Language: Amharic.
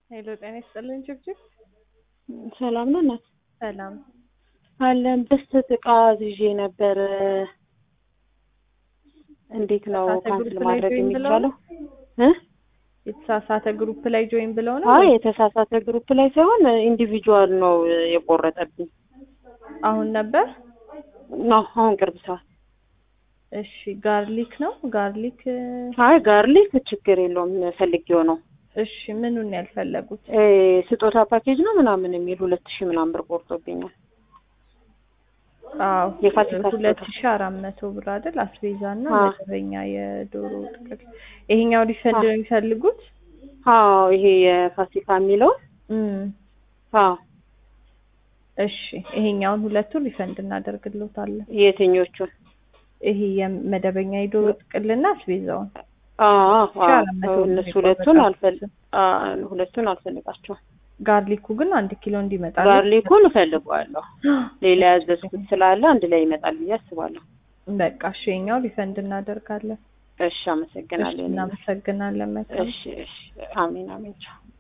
ሄሎ ጤና ይስጥልን ጭብጭብ ሰላም ነው እናት ሰላም አለን በስተት እቃ ይዤ ነበር። እንዴት ነው የተሳሳተ ካንስል ግሩፕ ላይ ማድረግ ጆይን ብለው የሚቻለው? እ የተሳሳተ ግሩፕ ላይ ጆይን ብለው ነው አይ ወይ? የተሳሳተ ግሩፕ ላይ ሳይሆን ኢንዲቪጁዋል ነው የቆረጠብኝ። አሁን ነበር ነው አሁን ቅርብ ሰዓት። እሺ ጋርሊክ ነው ጋርሊክ እ፣ አይ ጋርሊክ ችግር የለውም ፈልጌው ነው። እሺ ምኑን ነው ያልፈለጉት እ፣ ስጦታ ፓኬጅ ነው ምናምን የሚል ሁለት ሺህ ምናምን ብር ቆርጦብኛል። አዎ የፋሲካ ሁለት ስጦታ። ሺ አራት መቶ ብር አይደል አስቤዛ እና አዎ። መደበኛ የዶሮ ጥቅል ይሄኛው ሪፈንድ አዎ። ነው የሚፈልጉት አዎ ይሄ የፋሲካ የሚለው እም አዎ እሺ ይሄኛውን ሁለቱን ሪፈንድ እናደርግልዎታለን የትኞቹን? ይሄ የመደበኛ የዶሮ ጥቅልና አስቤዛውን አዎ ሺ አዎ አራት መቶ ብር እነሱ ነው ሁለቱን አልፈል የቆረጣችሁት። አ- ሁለቱን አልፈልጋቸውም። ጋርሊኩ ግን አንድ ኪሎ እንዲመጣ ጋርሊኩን እፈልገዋለሁ። ሌላ ያዘዝኩት ስላለ አንድ ላይ ይመጣል ብዬ አስባለሁ። በቃ እሺ የኛው ሪፈንድ እናደርጋለን እሺ አመሰግናለሁ። እሺ እናመሰግናለን መልካም እሺ እሺ አሜን አሜን ቻው።